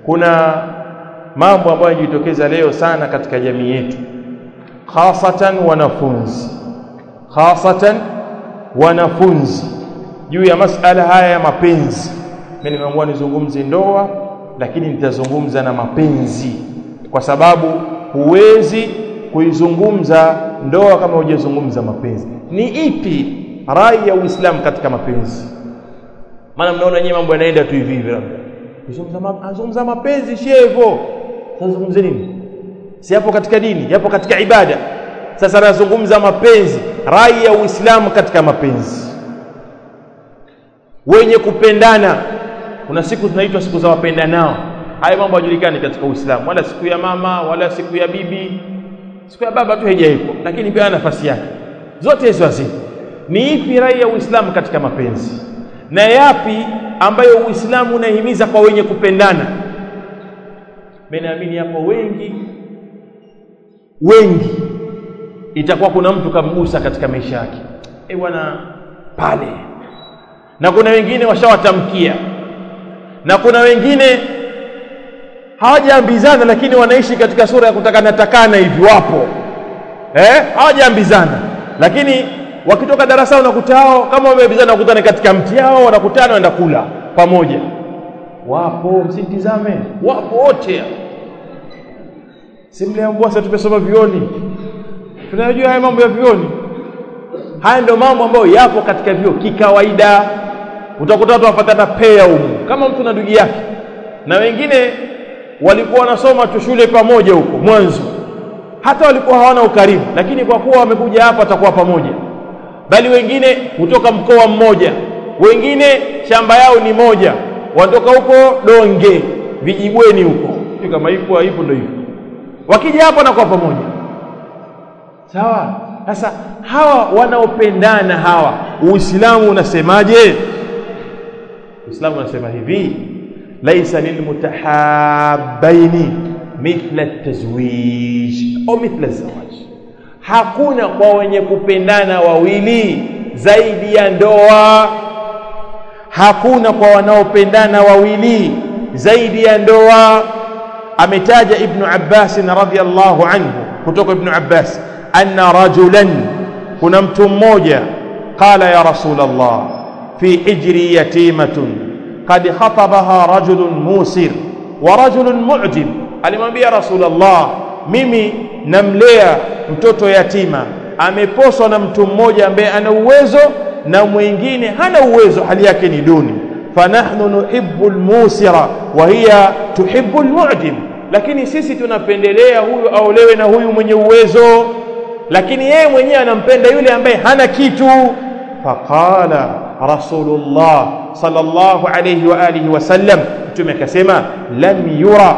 kuna mambo ambayo yanajitokeza leo sana katika jamii yetu khasatan wanafunzi khasatan wanafunzi juu ya masala haya ya mapenzi mimi nimeamua nizungumze ndoa lakini nitazungumza na mapenzi kwa sababu huwezi kuizungumza ndoa kama hujazungumza mapenzi ni ipi rai ya Uislamu katika mapenzi maana mnaona nyewe mambo yanaenda tu hivi hivi labda azungumza mapenzi shevo tazungumze nini si hapo katika dini yapo katika ibada sasa nazungumza mapenzi rai ya Uislamu katika mapenzi wenye kupendana kuna siku zinaitwa siku za wapendanao haya mambo hajulikani katika Uislamu wala siku ya mama wala siku ya bibi siku ya baba tu haijaipo lakini pia nafasi yake zote hizo hazipo ni ipi rai ya Uislamu katika mapenzi na yapi ambayo Uislamu unahimiza kwa wenye kupendana mimi naamini hapo wengi wengi itakuwa kuna mtu kamgusa katika maisha yake eh bwana pale na kuna wengine washawatamkia na kuna wengine hawajaambizana lakini wanaishi katika sura ya kutakana takana hivi wapo eh hawajaambizana lakini wakitoka darasa unakuta hao kama wameambizana wakutane katika mti hao wanakutana waenda kula pamoja wapo msitizame wapo wote simliambua sasa tumesoma vioni tunajua haya mambo ya vioni haya ndio mambo ambayo yapo katika vio kikawaida utakuta watu wafatana pea humu kama mtu na ndugu yake na wengine walikuwa wanasoma tu shule pamoja huko mwanzo hata walikuwa hawana ukaribu lakini kwa kuwa wamekuja hapa watakuwa pamoja bali wengine kutoka mkoa mmoja wengine shamba yao ni moja wanatoka huko donge vijibweni huko kama ipo haipo ndio hivyo wakija hapa na kwa pamoja sawa sasa hawa wanaopendana hawa uislamu unasemaje uislamu unasema hivi laisa lilmutahabbaini mithla tazwij au mithla zawaj hakuna kwa wenye kupendana wawili zaidi ya ndoa hakuna kwa wanaopendana wawili zaidi ya ndoa ametaja ibnu Abbas radhiyallahu anhu kutoka ibnu Abbas anna rajulan kuna mtu mmoja qala ya rasul Allah fi hijri yatimatun qad khatabaha rajulun musir wa rajulun mu'jib alimwambia rasul Allah mimi namlea mtoto yatima ameposwa na mtu mmoja ambaye ana uwezo na mwingine hana uwezo hali yake ni duni fanahnu nuhibbu almusira wa hiya tuhibbu almu'jim lakini sisi tunapendelea huyu aolewe na huyu mwenye uwezo lakini yeye mwenyewe anampenda yule ambaye hana kitu faqala rasulullah sallallahu alayhi wa alihi wasallam mtume akasema lam yura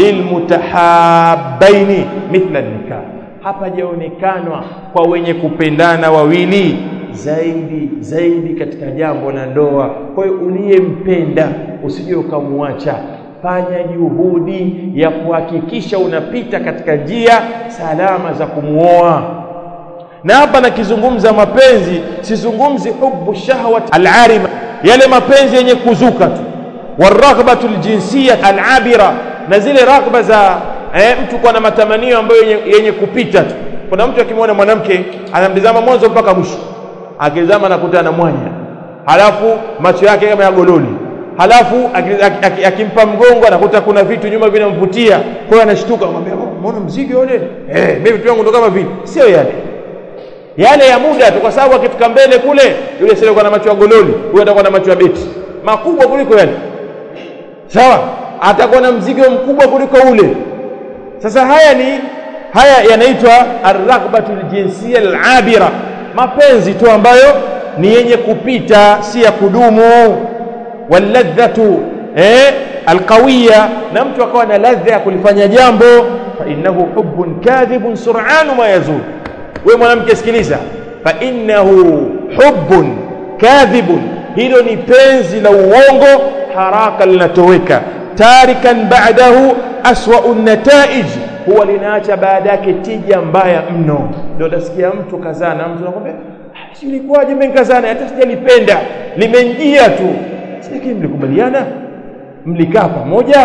lilmutahabbaini mithla nikah hapajaonekanwa kwa wenye kupendana wawili zaidi zaidi katika jambo la ndoa kwa hiyo uliyempenda usije ukamwacha fanya juhudi ya kuhakikisha unapita katika njia salama za kumuoa na hapa nakizungumza mapenzi sizungumzi hubu shahwat alarima yale mapenzi yenye kuzuka tu waraghbatu aljinsiya alabira na zile raghba za eh, mtu kuwa na matamanio ambayo yenye, yenye kupita tu kuna mtu akimwona mwanamke anamtizama mwanzo mpaka mwisho akizama anakuta na mwanya halafu macho yake kama ya gololi halafu akimpa mgongo anakuta kuna vitu nyuma vinamvutia kwa hiyo anashtuka anamwambia umeona mzigo yule eh mimi vitu vyangu ndo kama vile sio yale yale ya muda tu kwa sababu akifika mbele kule yule sio kwa na macho ya gololi huyo atakuwa na macho ya beti makubwa kuliko yale sawa atakuwa na mzigo mkubwa kuliko ule sasa haya ni haya yanaitwa arraghbatu aljinsiya alabira mapenzi tu ambayo ni yenye kupita si ya kudumu walladhatu eh alqawiya na mtu akawa na ladha ya kulifanya jambo fa innahu hubbun kadhibun sur'anu ma yazul wewe mwanamke sikiliza fa innahu hubbun kadhibun hilo ni penzi la uongo haraka linatoweka tarikan ba'dahu aswa'u nataij huwa linaacha baada yake tija mbaya mno ndio utasikia mtu kazana mtu anakuambia si ilikuwaje mimi nikazana hata sijalipenda limenjia tu lakini mlikubaliana mlikaa pamoja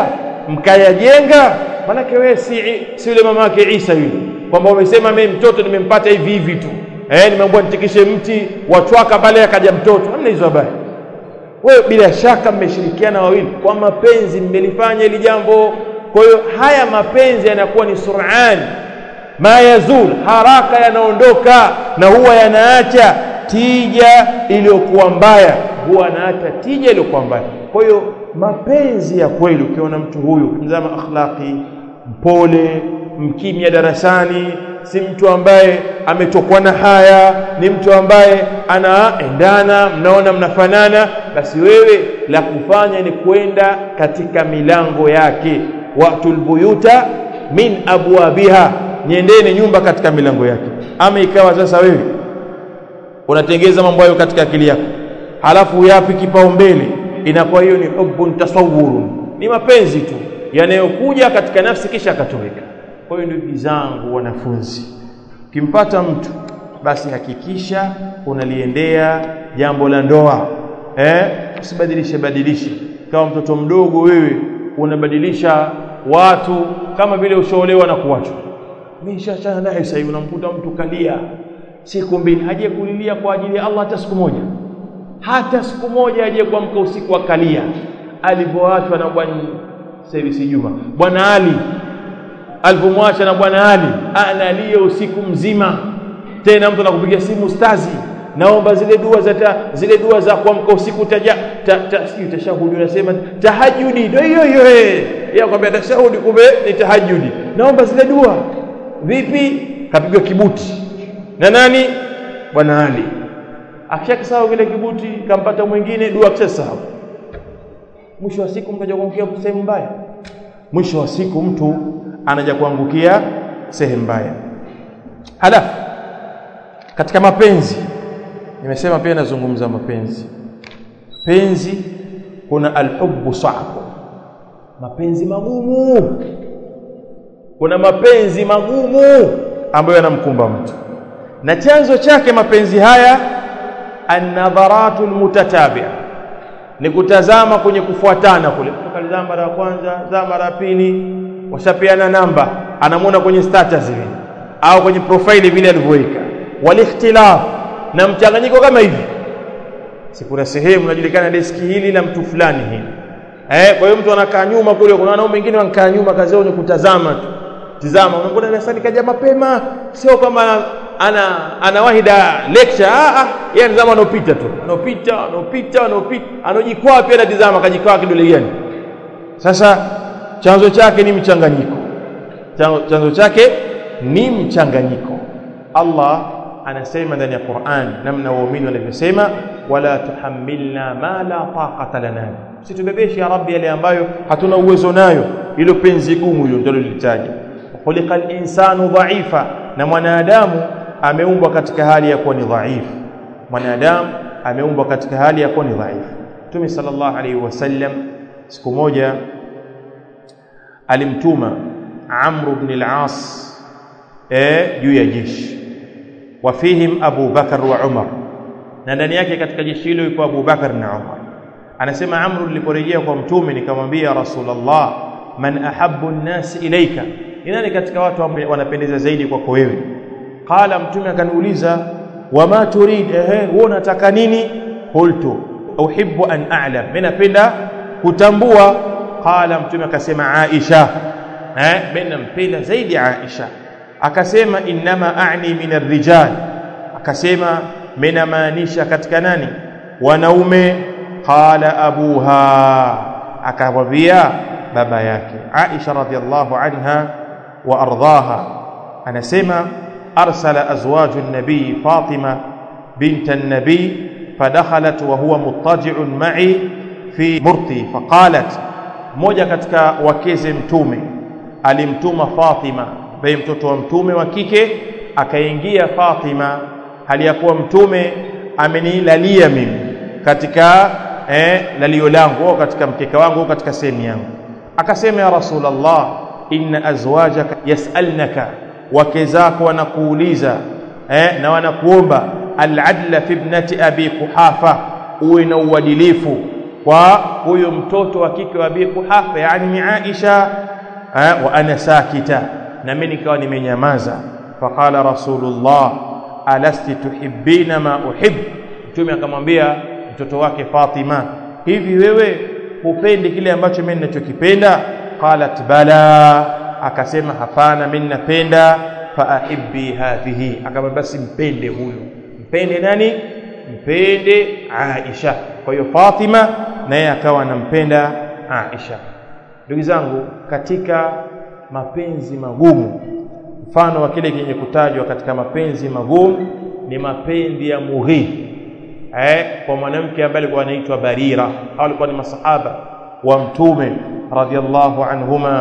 mkayajenga manake wewe si, si yule mama yake Isa yule kwamba umesema mimi mtoto nimempata hivi hivi tu eh nimeambiwa nitikishe mti wachwaka pale akaja mtoto hamna hizo habari wewe bila shaka mmeshirikiana wawili kwa mapenzi mmelifanya hili jambo kwa hiyo haya mapenzi yanakuwa ni sur'an ma yazul haraka yanaondoka na huwa yanaacha tija iliyokuwa mbaya huwa anaacha tija iliyokuwa mbaya kwa hiyo mapenzi ya kweli ukiona mtu huyu mzama akhlaqi mpole mkimya darasani si mtu ambaye ametokwa na haya ni mtu ambaye anaendana mnaona mnafanana basi wewe la kufanya ni kwenda katika milango yake watul buyuta min abwabiha niendeni nyumba katika milango yake ama ikawa sasa wewe unatengeza mambo hayo katika akili yako halafu yapi kipaumbele inakuwa hiyo ni hubbun tasawurun ni mapenzi tu yanayokuja katika nafsi kisha akatoweka kwa hiyo ndugu zangu wanafunzi ukimpata mtu basi hakikisha unaliendea jambo la ndoa eh usibadilishe badilishe kama mtoto mdogo wewe unabadilisha watu kama vile ushaolewa na kuachwa mimi nishachana naye sasa hivi unamkuta mtu kalia siku mbili haje kulilia kwa ajili ya Allah hata siku moja hata siku moja aje kuamka usiku akalia alivyoachwa na bwana service Juma bwana Ali alivyomwacha na bwana Ali analia usiku mzima tena mtu anakupigia simu stazi naomba zile dua za ta, zile dua za kuamka usiku taja ta, ta, sijui tashahudi unasema tahajudi ndio hiyo hiyo eh yeye akwambia tashahudi kumbe ni tahajudi naomba zile dua vipi kapigwa kibuti na nani bwana Ali akishakisahau kile kibuti kampata mwingine dua akishasahau mwisho wa siku mkaja kuangukia sehemu mbaya mwisho wa siku mtu anaja kuangukia sehemu mbaya halafu katika mapenzi nimesema pia nazungumza mapenzi penzi kuna alhubbu sa'bu mapenzi magumu kuna mapenzi magumu ambayo yanamkumba mtu na chanzo chake mapenzi haya an-nadharatu al-mutatabi'a ni kutazama kwenye kufuatana kule tukalizama mara ya kwanza za mara ya pili washapeana namba anamwona kwenye status vile au kwenye profile vile alivyoweka walikhtilaf na mchanganyiko kama hivi si kuna sehemu inajulikana deski hili la mtu fulani hili eh kwa hiyo mtu anakaa nyuma kule kuna wanaume wengine wanakaa nyuma kazi yao ni kutazama tu tizama unakuta darasani kaja mapema sio kama ana ana wahida lecture ah ah yeye anazama anopita tu anopita anopita anopita anojikwaa pia anatizama kajikwaa kidole gani sasa chanzo chake ni mchanganyiko chanzo chake ni mchanganyiko Allah anasema ndani ya Qur'an namna waumini wanavyosema wala tuhammilna ma la taqata lana situbebeshe ya rabbi yale ambayo hatuna uwezo nayo ilo penzi gumu hilo ndilo lilitaja khuliqal insanu dha'ifa na mwanadamu ameumbwa katika hali ya kuwa ni dhaifu mwanadamu ameumbwa katika hali ya kuwa ni dhaifu Mtume sallallahu alaihi wasallam siku moja alimtuma Amr ibn al-As eh juu ya jeshi wafihim Abu Bakar wa Umar na ndani yake katika jeshi hilo yuko Abu Bakar na Umar anasema Amr niliporejea kwa mtume nikamwambia Rasulullah man ahabbu an-nas ilayka ni nani katika watu ambao wanapendeza zaidi kwako wewe qala mtume akaniuliza wama turid ehe wewe unataka nini qultu uhibbu an a'lam mimi napenda kutambua qala mtume akasema Aisha eh mimi nampenda zaidi Aisha akasema innama a'ni min ar-rijal akasema mimi namaanisha katika nani wanaume qala abuha akamwambia baba yake Aisha radhiallahu anha wa ardhaha anasema arsala azwaju an-nabi Fatima bint an-nabi فدخلت وهو مضطجع معي في مرتي فقالت moja katika wakeze mtume alimtuma Fatima baye mtoto wa mtume wa kike akaingia Fatima hali ya kuwa mtume amenilalia mimi katika eh, lalio langu au katika mkeka wangu au katika sehemu yangu akasema ya rasulullah inna azwajaka yasalnaka wake zako wanakuuliza eh, na wanakuomba al-adla fi ibnati abi kuhafa uwe na uadilifu kwa huyo mtoto wa kike wa Abi Quhafa yani ni Aisha wa ana sakita na mimi nikawa nimenyamaza faqala rasulullah alasti tuhibbina ma uhib mtume akamwambia mtoto wake Fatima hivi wewe hupendi kile ambacho mimi ninachokipenda qalat bala akasema hapana mimi napenda fa ahibbi hadhihi akamwambia basi mpende huyo mpende nani mpende Aisha kwa hiyo Fatima naye akawa anampenda Aisha ndugu zangu katika mapenzi magumu mfano wa kile kenye kutajwa katika mapenzi magumu ni mapenzi ya mughi eh kwa mwanamke ambaye alikuwa anaitwa Barira au alikuwa ni masahaba wa mtume radhiallahu anhuma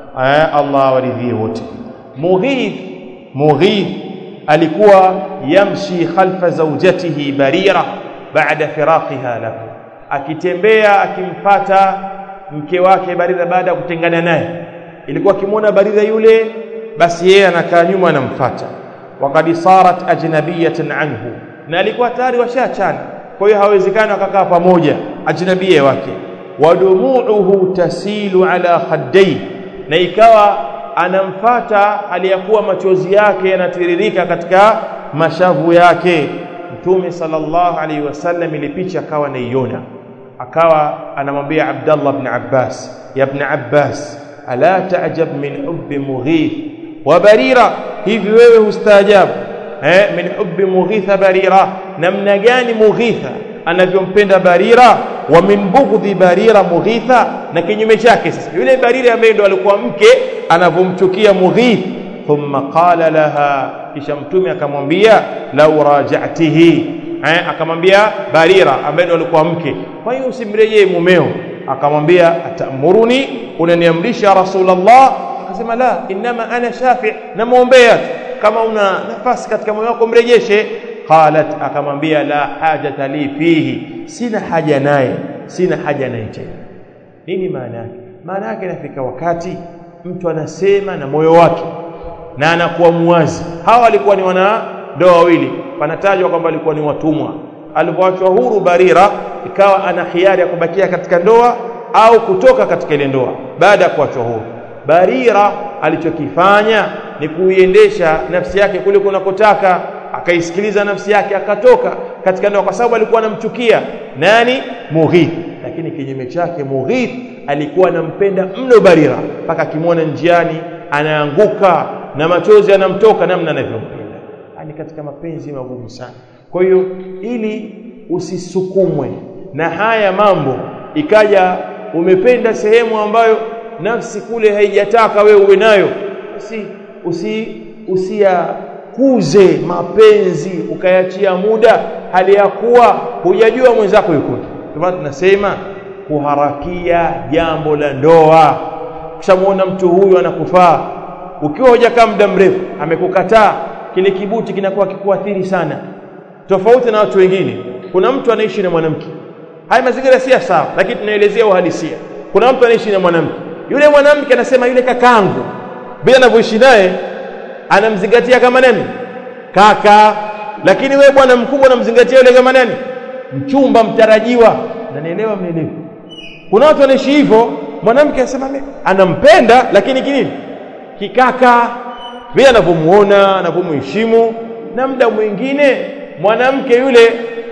eh Allah waridhie wote Mughith Mughith alikuwa yamshi khalfa zawjatihi Barira baada firaqiha lahu akitembea akimpata mke wake Barira baada ya kutengana naye ilikuwa akimwona Barira yule basi yeye anakaa nyuma anamfuata waqad sarat ajnabiyatan anhu na alikuwa tayari washaachana kwa hiyo hawezekani wakakaa pamoja ajnabia wake wadumuuhu tasilu ala khaddai na ikawa anamfata aliyakuwa machozi yake yanatiririka katika mashavu yake mtume sallallahu alaihi wasallam ile picha akawa naiona akawa anamwambia Abdullah ibn Abbas ya ibn Abbas ala ta'jab min hubbi mughith wa barira hivi wewe hustaajabu eh min hubbi mughitha barira namna gani mughitha anavyompenda barira wa min bughdhi barira mughitha na kinyume chake sasa yule barira ambaye ndo alikuwa mke anavomchukia mughith thumma qala laha kisha mtume akamwambia lau raja'tihi eh akamwambia barira ambaye ndo alikuwa mke kwa hiyo usimrejee mumeo akamwambia atamuruni unaniamrisha rasulullah akasema la inma ana shafi namuombea kama una nafasi katika moyo wako mrejeshe qalat akamwambia la hajata li fihi sina haja naye sina haja naye tena nini maana yake maana yake inafika wakati mtu anasema na moyo wake na anakuwa muwazi hawa walikuwa ni wana ndoa wawili panatajwa kwamba walikuwa ni watumwa alipoachwa huru barira ikawa ana hiari ya kubakia katika ndoa au kutoka katika ile ndoa baada ya kuachwa huru barira alichokifanya ni kuiendesha nafsi yake kule kunakotaka akaisikiliza nafsi yake akatoka katika ndoa kwa sababu alikuwa anamchukia nani Mughith lakini kinyume chake Mughith alikuwa anampenda mno Barira mpaka akimwona njiani anaanguka na machozi anamtoka namna anavyompenda ni katika mapenzi magumu sana kwa hiyo ili usisukumwe na haya mambo ikaja umependa sehemu ambayo nafsi kule haijataka wewe uwe nayo basi usi usiyakuze mapenzi ukayachia muda hali ya kuwa hujajua mwenzako yuko kwa tunasema kuharakia jambo la ndoa ukishamuona mtu huyu anakufaa ukiwa hujakaa muda mrefu amekukataa kile kibuti kinakuwa kikuathiri sana tofauti na watu wengine kuna mtu anaishi na mwanamke haya mazingira si sawa lakini tunaelezea uhalisia kuna mtu anaishi na mwanamke yule mwanamke anasema yule kakangu bila anavyoishi naye anamzingatia kama nani kaka lakini wewe bwana mkubwa unamzingatia yule kama nani mchumba mtarajiwa nanielewa mnielewa kuna watu wanaishi hivyo mwanamke anasema anampenda lakini kinini kikaka vile anavyomuona anavyomheshimu na muda mwingine mwanamke yule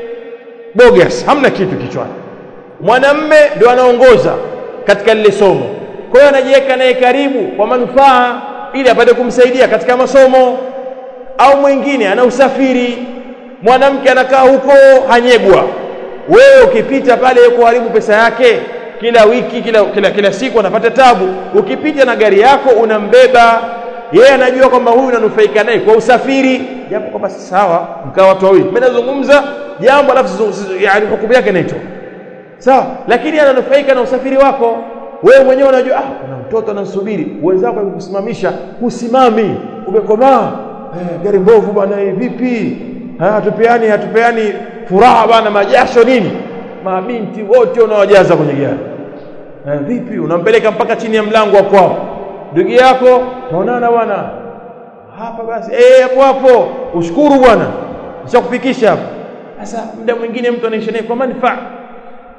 bogus hamna kitu kichwani mwanamme ndio anaongoza katika lile somo kwa hiyo anajiweka naye karibu kwa manufaa ili apate kumsaidia katika masomo au mwingine ana usafiri mwanamke anakaa huko hanyegwa wewe ukipita pale kuharibu pesa yake kila wiki kila, kila, kila siku anapata tabu ukipita na gari yako unambeba yeye anajua kwamba huyu unanufaika naye kwa usafiri japo kwamba si sawa mkaa watu wawili mimi nazungumza jambo alafu yani hukumu yake inaitwa sawa lakini ananufaika na usafiri wako wewe mwenyewe unajua ah kuna mtoto anasubiri wenzako kukusimamisha usimami umekomaa eh, gari mbovu bwana vipi hatupeani hatupeani furaha bwana majasho nini mabinti wote unawajaza kwenye gari eh, vipi unampeleka mpaka chini ya mlango wa kwao ndugu yako taonana bwana hapa basi eh hapo hapo ushukuru bwana nishakufikisha hapo sasa muda mwingine mtu anaishi naye kwa manufaa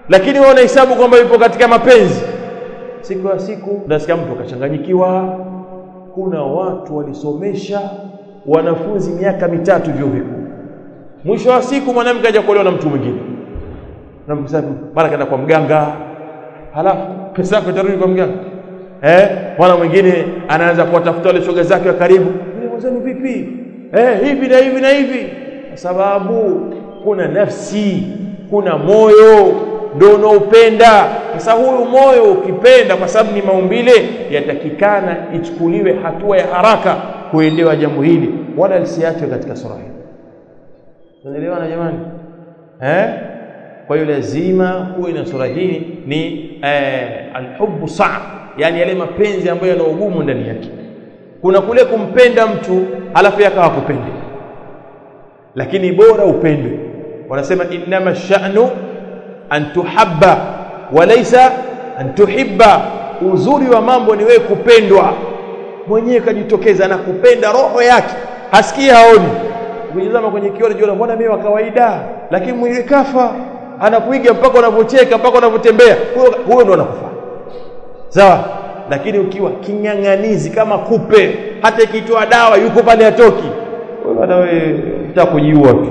lakini wewe unahesabu kwamba yupo katika mapenzi siku ya siku unasikia mtu akachanganyikiwa kuna watu walisomesha wanafunzi miaka mitatu vyuo vikuu mwisho wa siku mwanamke aja kuolewa na mtu mwingine na mara kaenda kwa mganga halafu pesa yako itarudi kwa mganga eh mwana mwingine anaanza kuwatafuta wale shoga zake wa karibu mwenzenu vipi eh hivi na hivi na hivi kwa sababu kuna nafsi kuna moyo ndio unaopenda sasa huyu moyo ukipenda kwa sababu ni maumbile yatakikana ichukuliwe hatua ya haraka kuelewa jambo hili wala lisiachwe katika sura hii unaelewana jamani eh kwa hiyo lazima kuwe na sura hii ni eh, alhubbu saa yani yale mapenzi ambayo yana ugumu ndani yake kuna kule kumpenda mtu alafu yakawa kupende lakini bora upendwe wanasema innama sha'nu an tuhabba walaysa an tuhibba uzuri wa mambo ni wewe kupendwa mwenyewe kajitokeza na kupenda roho yake hasikii haoni ukijizama kwenye kioo unajiona mbona mimi wa kawaida lakini mwili kafa anakuiga mpaka unavyocheka mpaka unavyotembea huyo huyo ndo anakufa sawa lakini ukiwa king'ang'anizi kama kupe hata ikitoa dawa yuko pale atoki wewe bwana wewe utakujiua tu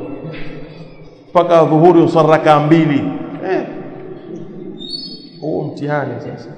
mpaka dhuhuri usaraka mbili eh huo mtihani sasa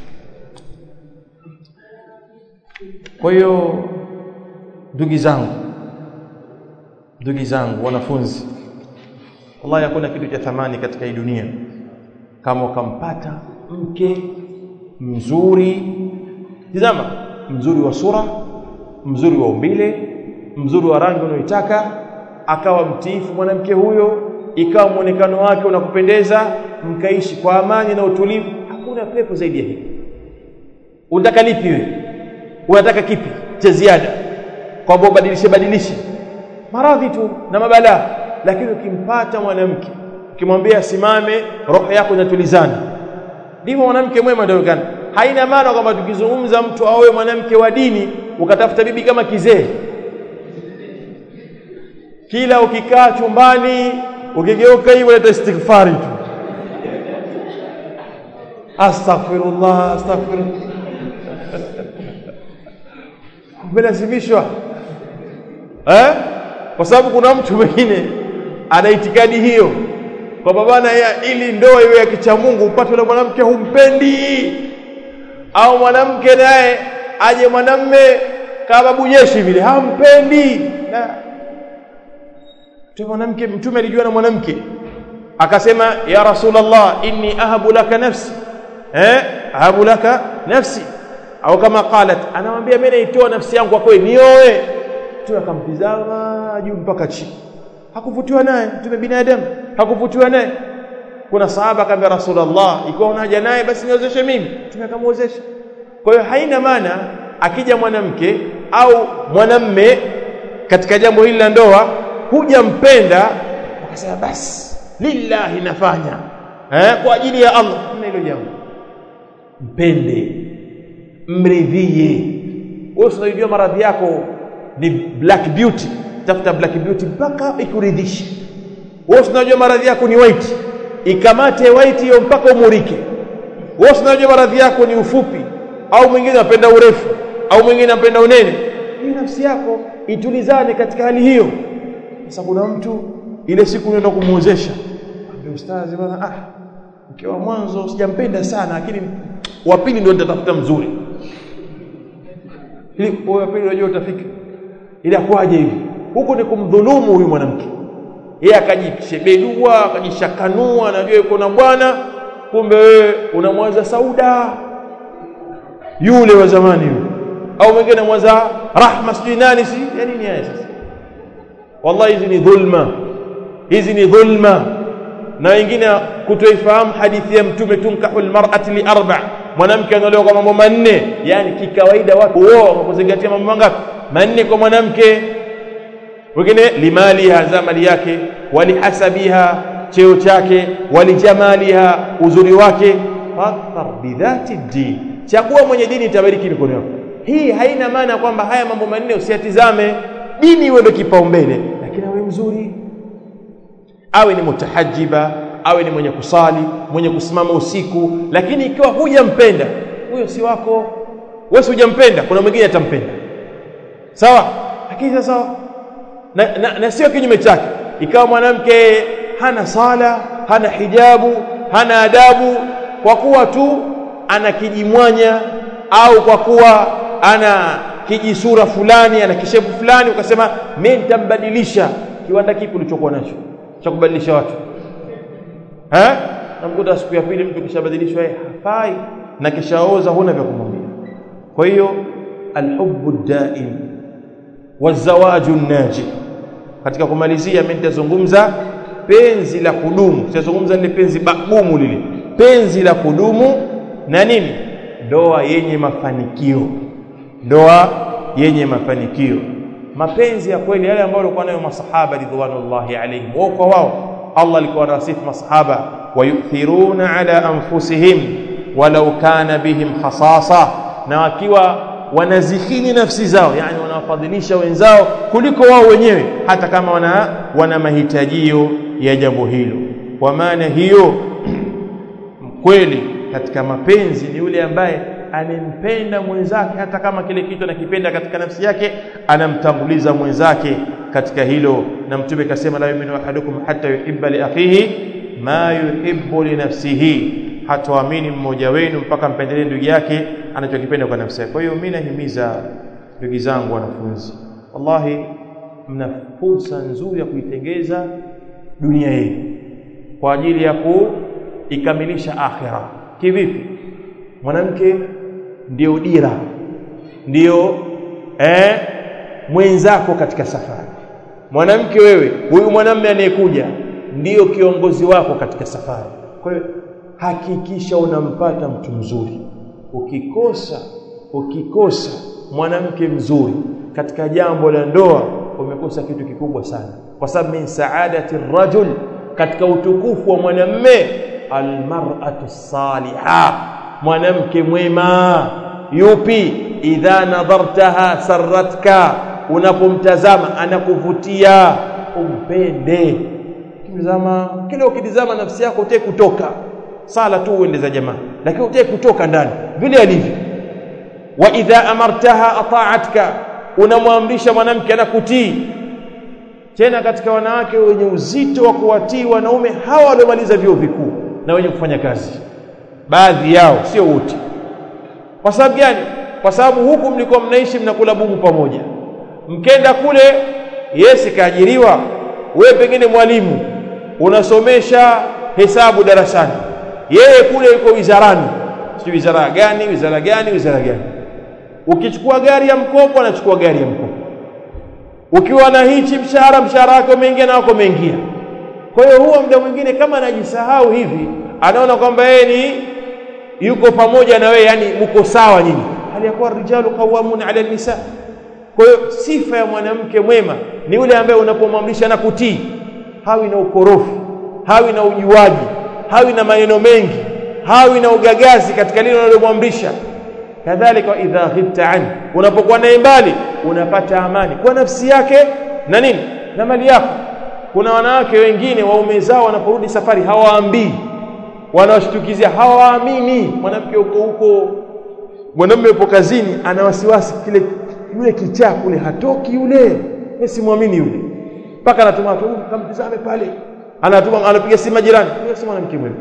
kwa hiyo ndugu zangu ndugu zangu wanafunzi wallahi hakuna kitu cha thamani katika hii dunia kama ukampata mke mzuri tizama mzuri wa sura mzuri wa umbile mzuri wa rangi unayoitaka akawa mtiifu mwanamke huyo ikawa muonekano wake unakupendeza mkaishi kwa amani na utulivu hakuna pepo zaidi ya hili unataka lipi wewe unataka kipi cha ziada kwamba ubadilishe badilishe maradhi tu na mabalaa lakini ukimpata mwanamke ukimwambia asimame roho yako inatulizana ndivyo mwanamke mwema ndio kana haina maana kwamba tukizungumza mtu awe mwanamke wa dini ukatafuta bibi kama kizee kila ukikaa chumbani ukigeuka hivyo leta istighfari tu astaghfirullah astaghfirullah umelazimishwa eh kwa sababu kuna mtu mwingine ana itikadi hiyo kwamba bwana ili ndoa iwe ya kicha Mungu upate yule mwanamke humpendi au mwanamke naye aje mwanamme kama bujeshi vile hampendi na tu mwanamke mtume alijua na mwanamke akasema ya rasulullah inni ahabu laka nafsi eh ahabu laka nafsi au kama qalat anamwambia mimi naitoa nafsi yangu kwako nioe tu akamtizama juu mpaka chini hakuvutiwa naye mtume binadamu hakuvutiwa naye kuna sahaba akamwambia rasulullah ikiwa unaja naye basi niozeshe mimi mtume akamwozesha kwa hiyo haina maana akija mwanamke au mwanamme katika jambo hili la ndoa hujampenda ukasema basi lillahi nafanya eh, kwa ajili ya Allah na hilo jambo mpende mridhie wewe unajua maradhi yako ni black beauty tafuta black beauty mpaka ikuridhishe wewe unajua maradhi yako ni white ikamate white hiyo mpaka umurike wewe unajua maradhi yako ni ufupi au mwingine anapenda urefu au mwingine anapenda unene hii nafsi yako itulizane katika hali hiyo sasa kuna mtu ile siku unaenda kumuozesha ambia ustazi bwana ah mke wa mwanzo sijampenda sana lakini wa pili ndio nitatafuta mzuri ili wa pili unajua utafika ili akwaje hivi huko ni kumdhulumu huyu mwanamke yeye akajishebedua akajishakanua anajua yuko na bwana kumbe wewe unamwaza Sauda yule wa zamani yule au mwingine mwaza Rahma sijui nani si ya nini haya sasa wallahi hizi ni dhulma hizi ni dhulma na wengine kutoifahamu hadithi ya mtume tunkahu almar'ati li arba mwanamke anaolewa kwa mambo manne yani kikawaida watu wao kwa kuzingatia mambo mangapi manne kwa mwanamke wengine limaliha za mali yake walihasabiha cheo chake walijamaliha uzuri wake fadhfar bidhati din chagua mwenye dini itabariki mikono yako hii haina maana kwamba haya mambo manne usiyatizame dini iwe ndio kipaumbele lakini awe mzuri awe ni mutahajiba awe ni mwenye kusali mwenye kusimama usiku lakini ikiwa hujampenda huyo si wako wewe hujampenda kuna mwingine atampenda sawa lakini sasa na, na, na sio kinyume chake ikawa mwanamke hana sala hana hijabu hana adabu kwa kuwa tu ana kijimwanya au kwa kuwa ana kijisura fulani ana kishevu fulani ukasema mimi nitambadilisha kiwanda kipi ulichokuwa nacho cha kubadilisha watu eh namkuta siku ya pili mtu kishabadilishwa yeye hafai na kishaoza huna vya kumwambia kwa hiyo alhubbu daim wazawaju naji katika kumalizia mimi nitazungumza penzi la kudumu sitazungumza lile penzi bagumu lile penzi la kudumu na nini ndoa yenye mafanikio ndoa yenye mafanikio mapenzi ya kweli yale ambayo walikuwa nayo masahaba ridwanullahi alaihim wao kwa wao Allah alikuwa anawasifu masahaba wayuthiruna ala anfusihim walau kana bihim khasasa na wakiwa wanazihini nafsi zao yani wanawafadhilisha wenzao kuliko wao wenyewe hata kama wana wana mahitajio ya jambo hilo kwa maana hiyo kweli katika mapenzi ni yule ambaye anempenda mwenzake hata kama kile kitu anakipenda katika nafsi yake anamtanguliza mwenzake katika hilo na mtume kasema la yu'minu ahadukum hatta yuhibba li akhihi ma yuhibbu li nafsihi hataamini mmoja wenu mpaka mpendelee ndugu yake anachokipenda kwa nafsi yake kwa hiyo mimi nahimiza ndugu zangu wanafunzi wallahi mna fursa nzuri ya kuitengeza dunia yenu kwa ajili ya kuikamilisha akhira kivipi mwanamke ndio dira ndio eh, mwenzako katika safari mwanamke wewe huyu mwanamume anayekuja ndiyo kiongozi wako katika safari kwa hiyo hakikisha unampata mtu mzuri ukikosa ukikosa mwanamke mzuri katika jambo la ndoa umekosa kitu kikubwa sana kwa sababu min saadati rajul katika utukufu wa mwanamme almar'atu salihah mwanamke mwema yupi idha nadhartaha sarratka unapomtazama anakuvutia umpende kimtazama kile ukitizama nafsi yako utaki kutoka sala tu uende za jamaa lakini utaki kutoka ndani vile alivyo wa idha amartaha ata'atka unamwamrisha mwanamke anakutii tena katika wanawake wenye uzito wa kuwatii wanaume hawa waliomaliza vyuo vikuu na wenye kufanya kazi baadhi yao sio wote kwa sababu gani kwa sababu huku mlikuwa mnaishi mnakula bubu pamoja mkenda kule yesi kaajiriwa wewe pengine mwalimu unasomesha hesabu darasani yeye kule yuko wizarani sio wizara gani wizara gani wizara gani ukichukua gari ya mkopo anachukua gari ya mkopo ukiwa na hichi mshahara mshahara wako umeingia na wako umeingia kwa hiyo huwa muda mwingine kama anajisahau hivi anaona kwamba yeye ni yuko pamoja na wewe yani mko sawa nyinyi hali ya kuwa rijalu qawwamuna ala nisa kwa hiyo sifa ya mwanamke mwema ni yule ambaye unapomwamrisha na kutii hawi na ukorofi hawi na ujuaji hawi na maneno mengi hawi na ugagazi katika lile unalomwamrisha kadhalika idha ghibta an unapokuwa naye mbali unapata amani kwa nafsi yake na nini na mali yako kuna wanawake wengine waume zao wanaporudi safari hawaambii wanawashtukizia hawaamini mwanamke huko huko mwanamume yupo kazini ana wasiwasi kile yule kichaa kule hatoki yule mimi simwamini yule mpaka anatuma watu kamtizame pale anatuma anapiga simu jirani huyo si mwanamke mwema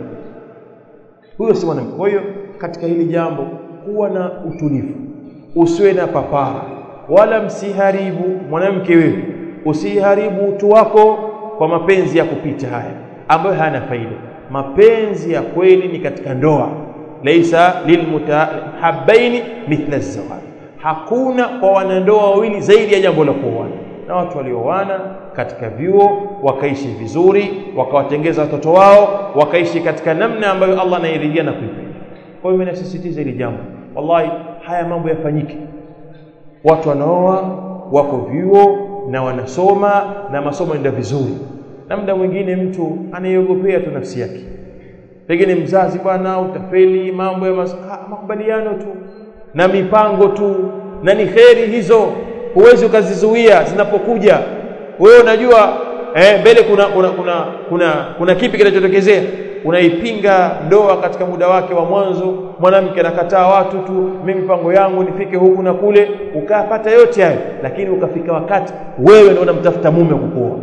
huyo si mwanamke kwa hiyo katika hili jambo kuwa na utulivu usiwe na papara wala msiharibu mwanamke wewe usiharibu utu wako kwa mapenzi ya kupita haya ambayo hayana faida mapenzi ya kweli ni katika ndoa laisa lilmutahabbaini mithla zawaj hakuna kwa wanandoa wawili zaidi ya jambo la kuoana na watu walioana katika vyuo wakaishi vizuri wakawatengeza watoto wao wakaishi katika namna ambayo Allah anairidhia na kuipenda kwa hiyo mimi nasisitiza hili jambo wallahi haya mambo yafanyike watu wanaoa wako vyuo na wanasoma na masomo yanaenda vizuri na muda mwingine mtu anaiogopea tu nafsi yake pengine mzazi bwana utafeli mambo ya mas ha, makubaliano tu na mipango tu na ni kheri hizo huwezi ukazizuia zinapokuja wewe unajua eh mbele kuna kuna kuna kuna, kuna kipi kinachotokezea unaipinga ndoa katika muda wake wa mwanzo mwanamke anakataa watu tu mimi mipango yangu nifike huku na kule ukapata yote hayo lakini ukafika wakati wewe ndio unamtafuta mume kukuoa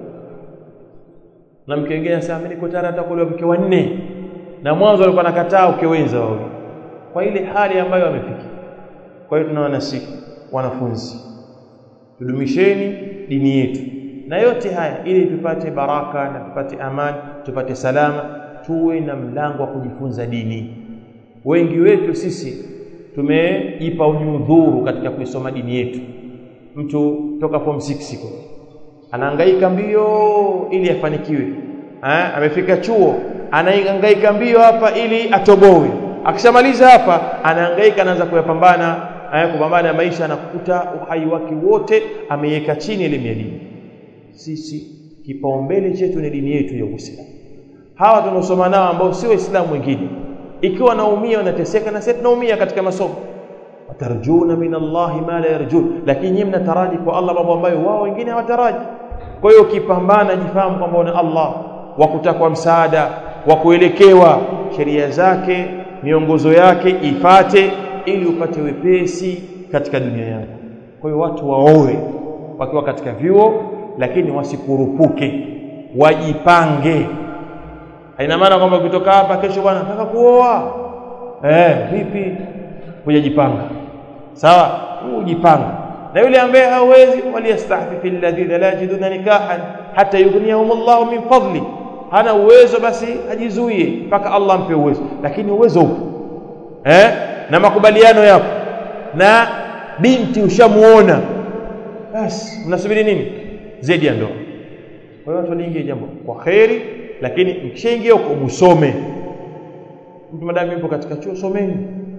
na mke mwingine anasema mimi niko tayari hata kuolewa mke wa nne na mwanzo alikuwa anakataa ukewenza wao kwa ile hali ambayo amefika kwa hiyo tunaona siku wanafunzi tudumisheni dini yetu na yote haya ili tupate baraka na tupate amani tupate salama tuwe na mlango wa kujifunza dini wengi wetu sisi tumejipa unyudhuru katika kuisoma dini yetu mtu toka form 6 kwa anahangaika mbio ili afanikiwe ha? amefika chuo anahangaika mbio hapa ili atobowe akishamaliza hapa anahangaika anaanza kuyapambana aya kupambana na maisha anakuta uhai wake wote ameiweka chini elimu ya dini sisi kipaumbele chetu ni dini yetu ya Uislamu hawa tunaosoma nao ambao si waislamu wengine ikiwa naumia wanateseka na sisi tunaumia katika masomo watarjuna min Allahi ma la yarjun lakini nyinyi mnataraji kwa Allah mambo ambayo wao wengine hawataraji kwa hiyo ukipambana jifahamu kwamba una Allah wa kutakwa msaada wa kuelekewa sheria zake miongozo yake ifate ili upate wepesi katika dunia yako kwa hiyo watu waoe wakiwa katika vyuo lakini wasikurupuke wajipange haina maana kwamba ukitoka hapa kesho bwana nataka kuoa eh vipi hujajipanga sawa ujipanga na yule ambaye hawezi waliyastahfifi alladhina la yajiduna nikahan hata yughniyahum Allah min fadli hana uwezo basi ajizuie mpaka Allah ampe uwezo lakini uwezo upo eh na makubaliano yapo na binti ushamuona basi mnasubiri nini zaidi ya ndoa kwa hiyo watu waliingia jambo kwa kheri lakini mkishaingia huko musome mtu madamu yupo katika chuo someni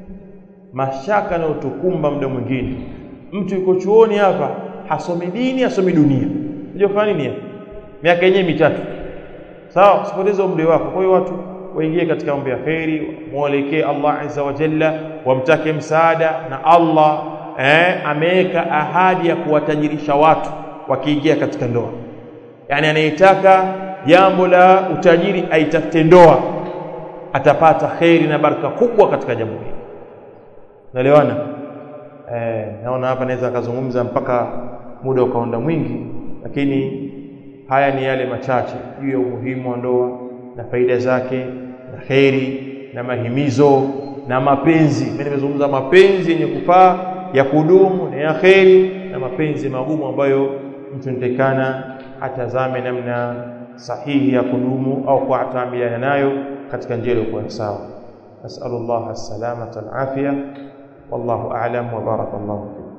mashaka na utukumba muda mwingine mtu yuko chuoni hapa hasomi dini hasomi dunia unajua kufanya nini hapa miaka yenyewe mitatu sawa usipoteze umri wako kwa hiyo watu waingie katika mambo ya kheri muelekee Allah azza wa jalla wamtake msaada na Allah eh, ameweka ahadi ya kuwatajirisha watu wakiingia katika ndoa yani anayetaka jambo la utajiri aitafute ndoa atapata kheri na baraka kubwa katika jambo hili naelewana eh, naona hapa naweza akazungumza mpaka muda ukaonda mwingi lakini haya ni yale machache juu ya umuhimu wa ndoa na faida zake na kheri na mahimizo na mapenzi mimi nimezungumza mapenzi yenye kufaa ya kudumu na ya kheri na mapenzi magumu ambayo mtu nitakana atazame namna sahihi ya kudumu au kuatamiliana nayo katika njia iliyokuwa sawa nasallallahu as-salamata al-afia wallahu a'lam wa barakallahu fikum